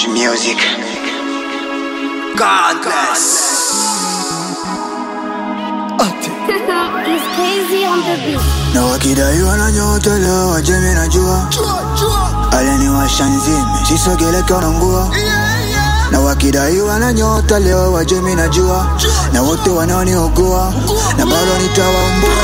She music. God bless. It's crazy on the beat. na wakidaiwa na nyota leo wajemi najua aliniwasha nzime sisogeleka nangua na wakidaiwa na nyota leo wajemi najua na wote wanaoniogua na bado nitawambua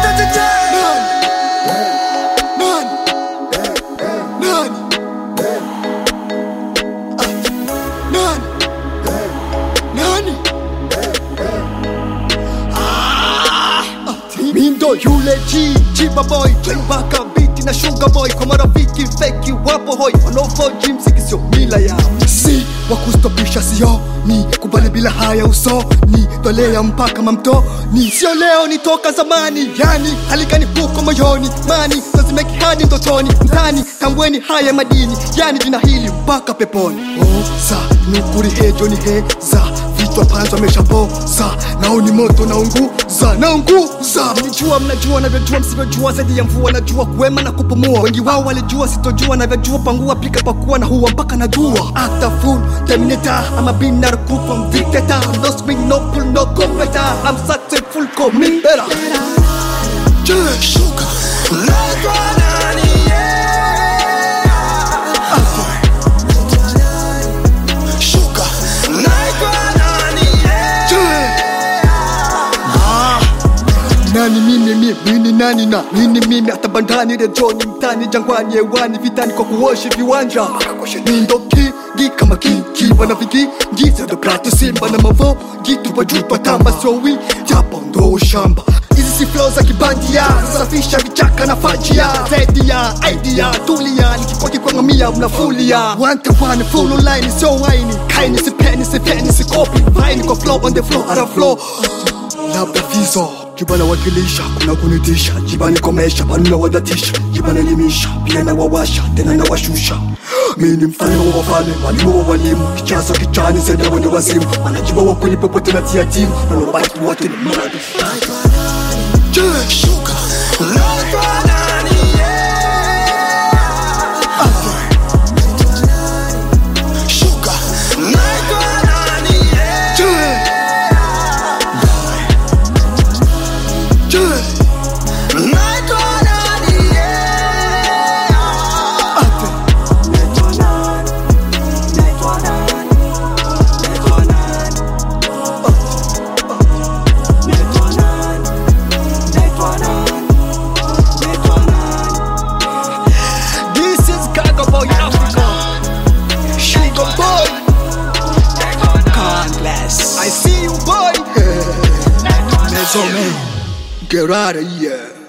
Mindo yule G, Chiba boy Playback biti na sugar boy Kwa marafiki feki wapo hoi Wanaofoji mziki sio mila yao Si wakustopisha sio ni kubali bila haya uso ni tolea mpaka mamto ni sio leo ni toka zamani yani haligani huko moyoni mani tazimeki hadi ndotoni mtani tambweni haya madini yani jina hili mpaka peponi oh, sa nukuri hejo ni heza vichwa panzo ameshapoza nao ni moto naunguza naunguza mnijua mnajua navyojua msivyojua zaidi ya mvua najua kuwema na kupumua wengi wao walijua sitojua navyojua pangua pika pakua na huwa mpaka najua Acta full terminator I'm a binary group from dictator No swing no pull no go better I'm successful call me better Yeah, sugar nani mimi mimi mimi nani na nini mimi hata bandani rejoni mtani jangwani hewani vitani kwa kuoshi viwanja mindo kingi kama kingi wana vigingi za prato simba na mavo gitu kwa juu tamba sio wi japo ndo shamba hizi si flow za kibandia safisha vichaka na fajia zaidi ya idea tulia nikikoki kwa ngamia mnafulia wanta wana full line sio wine kaini sipeni sipeni sikopi vine kwa flow on the floor ara flow labda vizo jibana wakilisha kuna kunitisha jibani komesha banu na wadatisha jibana elimisha pia na wawasha tena na washusha mimi ni mfalme wa wafalme mwalimu wa walimu kichazo kichani zaidi ya wende wazimu wanajiba wa kweli popote na tia timu na wabaki wote ni mradi Yeah, sugar. Yeah. Yeah. This is Gaga Boy Africa. Sugar Boy. God bless. I see you, boy. Maison man. Get out of here.